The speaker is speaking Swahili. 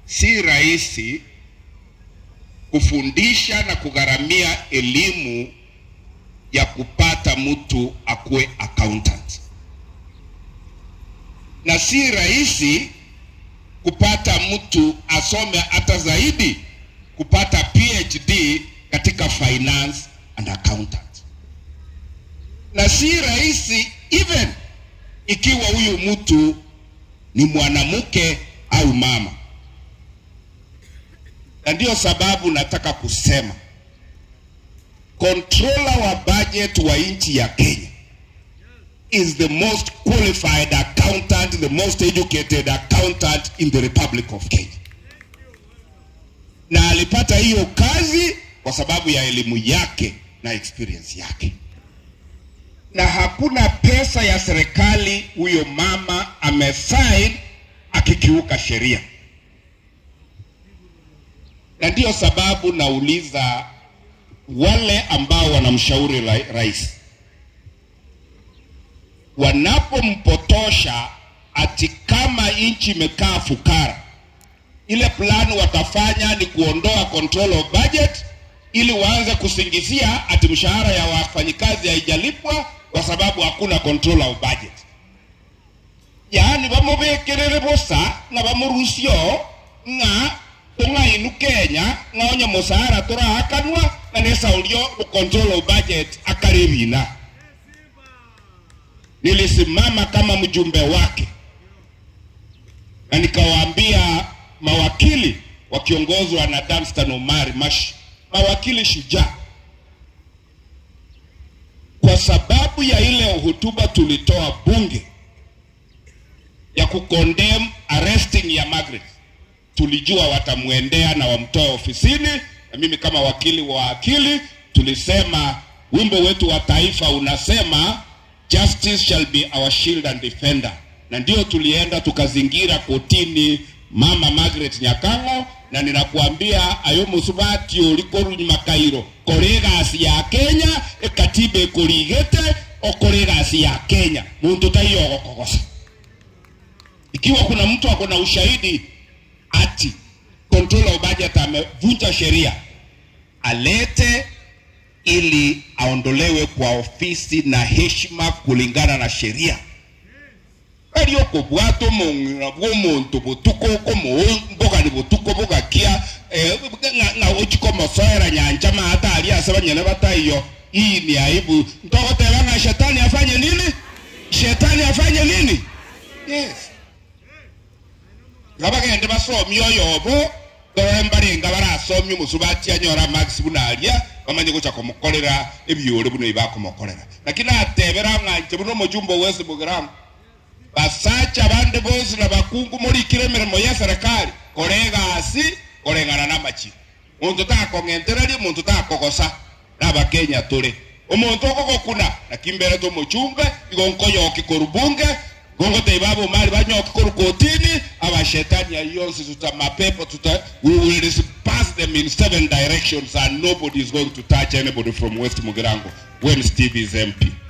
si rahisi kufundisha na kugharamia elimu ya kupata mtu akuwe accountant, na si rahisi kupata mtu asome hata zaidi kupata PhD katika finance and accountant, na si rahisi even ikiwa huyu mtu ni mwanamke au mama. Na ndiyo sababu nataka kusema controller wa budget wa nchi ya Kenya is the most qualified accountant, the most educated accountant in the Republic of Kenya. Na alipata hiyo kazi kwa sababu ya elimu yake na experience yake, na hakuna pesa ya serikali huyo mama amesign akikiuka sheria, na ndiyo sababu nauliza wale ambao wanamshauri ra- rais wanapompotosha ati kama nchi imekaa fukara, ile plan watafanya ni kuondoa control of budget ili waanze kusingizia ati mshahara ya wafanyikazi haijalipwa kwa sababu hakuna control of budget. yaani bamubekerere bosa nga bamurusyo nga tung'ainu kenya ng'onye musara turahakanwa na nesaulio control of budget akaribina nilisimama kama mjumbe wake na nikawaambia mawakili wakiongozwa na Danstan Omari Mashi, mawakili shujaa, kwa sababu ya ile hotuba tulitoa bunge ya kukondem arresting ya Margaret, tulijua watamwendea na wamtoe ofisini, na mimi kama wakili wa akili tulisema wimbo wetu wa taifa unasema justice shall be our shield and defender, na ndio tulienda tukazingira kotini mama Margaret Nyakang'o, na ninakuambia ayo musubati ulikoru makairo kore gasi ya Kenya ekatiba ekorigete okore gasi ya Kenya muntu taiyo gokogosa ikiwa kuna mtu ako na ushahidi ati controller of budget amevunja sheria alete ili aondolewe kwa ofisi na heshima kulingana na sheria erio kobwata omong'ina bw'omonto botuko okomboga botuko bogakia ng'a ochikomosoera nyanja maata aria ase banyene bataiyo hii ni aibu ntogoteba ng'a shetani afanye nini shetani afanye nini yes nga bagende basomi oyobo torore mbarenga barasomia omusubati anyora max buna aria bamanye gocha komokorera ebiore buno ibakomokorera lakini atebera ng'anche buno omojumbe wese bugiramu basacha abande bose na bakungu murikire emirimo ya serikali kore egasi koreng'ana na amachiko omonto takong'entereria omonto takogosa nabakenya tore omonto okogokuna naki mbere tomochumbe igo nkoyoki koru bunge gongoteiba abo mari banyoki koru kotini abashetani ayonsi tuta mapepo tuta we will disperse them in seven directions and nobody is going to touch anybody from west mugirango when steve is mp